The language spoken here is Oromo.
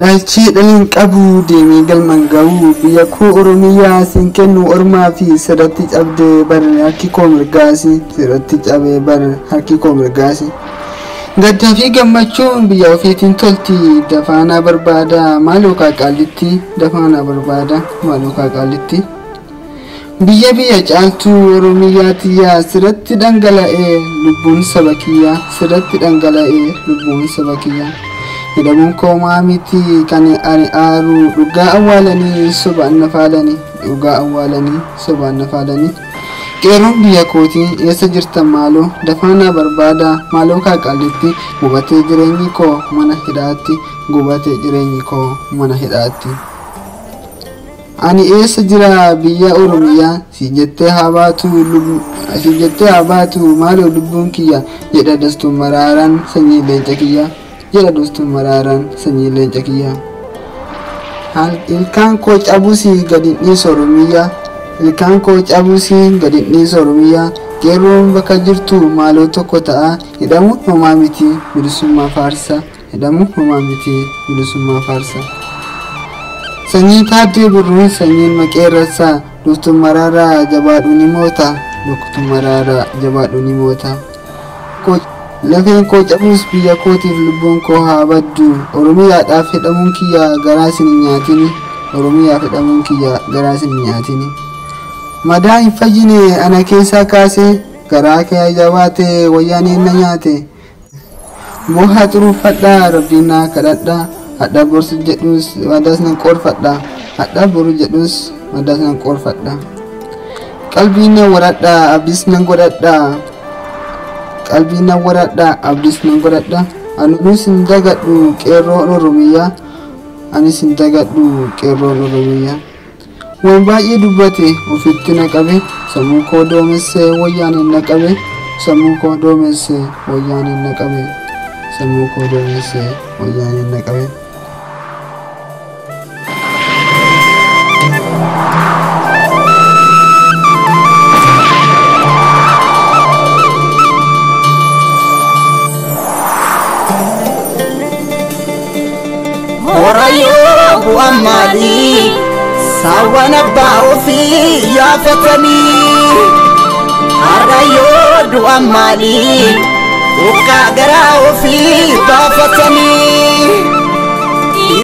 Dhaalchii dhaliin qabu deemee galman ga'u biyya koo Oromiyaa siin kennu ormaa fi sirratti cabdee bar harki koo mirgaasi sirratti cabee bar harki koo mirgaasi. Gaddaa fi gammachuun biyya ofiitiin tolti dafaanaa barbaada maaloo qaaqaalitti dafaanaa barbaada maaloo qaaqaalitti. Biyya biyya caaltuu Oromiyaa tiyyaa sirratti dhangala'ee lubbuun saba kiyyaa sirratti dhangala'ee lubbuun saba kiyyaa. Hidhamuun koomaa miti kan ani aaru dhugaa awwaalanii sobaan na faalanii dhugaa awwaalanii sobaan na faalanii. Qeeroon biyya kootii eessa jirtan maaloo dafaanaa barbaada maaloo qaaqaalitti gubatee jireenyi koo mana hidhaatti gubatee jireenyi koo mana hidhaatti. Ani eessa jira biyya Oromiyaa si jettee haa baatu si jettee haa baatu maaloo lubbuun kiyya jedha dastuun maraaraan sanyii leenca kiyyaa. jedha dastuun maraaraan sanyii leenca kiyyaa. Ilkaan koo cabusii gadi dhiisa Oromiyaa. Ilkaan koo cabusii gadi dhiisa Oromiyaa. Qeerroon bakka jirtu maaloo tokko ta'a. Hidhamuun homaa miti bilisummaa faarsa. Hidhamuun homaa miti bilisummaa faarsa. Sanyii taaddee birruun sanyiin maqeerransaa. Doftuun maraaraa jabaadhu ni moota. Doftuun maraaraa jabaadhu ni moota. lafeen koo cabus biyya kootiif lubbuun koo haa baddu oromiyaadhaaf hidhamuun kiyya garaa isin hin nyaatini oromiyaaf hidhamuun kiyya garaa isin hin nyaatini madaa hin fayyine ana keessaa kaase garaa kee jabaate wayyaaniin na nyaate mohaa xuruuffadhaa rabbiin naa kadhadhaa hadha borsu jedhus madaas nan qoorfadha hadha boru jedhus madaas nan qoorfadha qalbiin nan waradhaa abdiis nan godhadhaa qalbii nan waradha abdiis nan godhadha anis hin dagadhu qeerroon oromiyaa anis hin dagadhu qeerroon oromiyaa waan baay'ee dubbate ofitti na qabe sammuu koo doomessee wayyaaniin na qabe sammuu koo doomessee wayyaaniin na qabe sammuu koo doomessee wayyaaniin na qabe. Horayyoo bu'aan maalii saawwan abbaa ofii yaafatanii Harrayyoo du'aan maalii uqqaa garaa ofii baafatanii